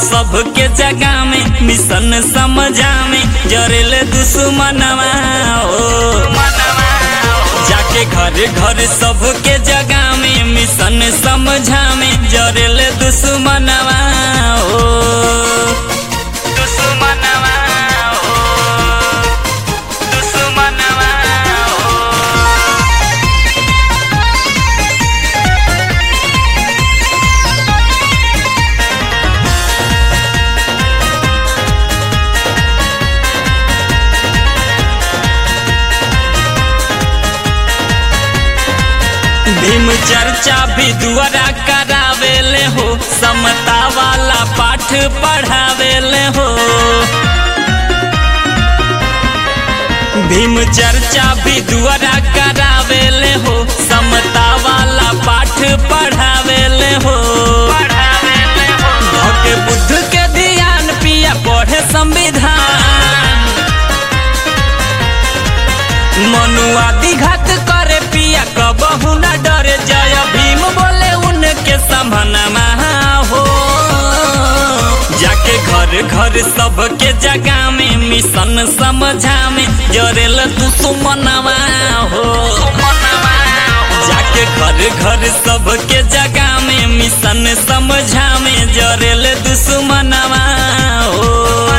सबके जगह में मिशन समझा में जरेल दुश्मनवा ओ जाके घर घर सबके जगह में मिशन समझा में जरेल दुश्मनवा ओ दुश्मनवा ओ दुश्मनवा ओ भीम चर्चा भी दुआरा करावेले हो समता वाला पाठ पढ़ावेले हो भीम चर्चा भी दुआरा करावेले हो समता वाला पाठ पढ़ावेले हो भके बुद्ध के ध्यान पिया पढ़े संविधान मनुआदि घात करे पिया कबहू न डरे जय भीम बोले उनके संभनमा हो जाके घर घर सबके जगह में मिशन समझा में जरेल दुश्मनवा हो जाके घर घर सबके जगह में मिशन समझा में जरेल दुश्मनवा हो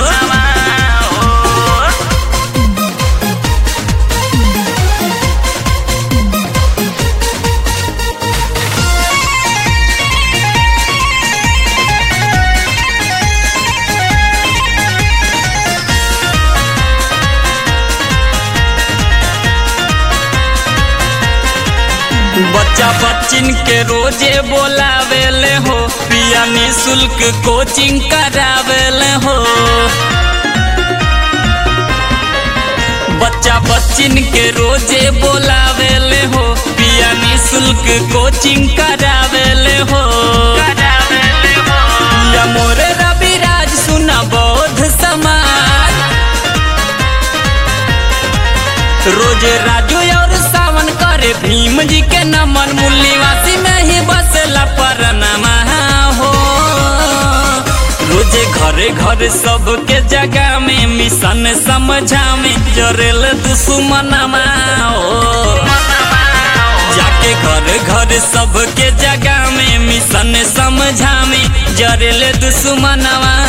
बच्चा बच्चिन के रोजे बोलावेले हो पिया निशुल्क कोचिंग करावेले हो बच्चा बच्चिन के रोजे बोलावेले हो पिया निशुल्क कोचिंग करावेले हो या मोरे रविराज सुना बौद्ध समाज रोज राजू और सावन करे भीम जी के नमन मुल्लीवासी में ही बसला परनमा हो रोजे घरे घर सबके जगह में मिशन समझा में जरेल दुश्मनमा हो जाके घर घर सबके जगह में मिशन समझा में जरेल दुश्मनवा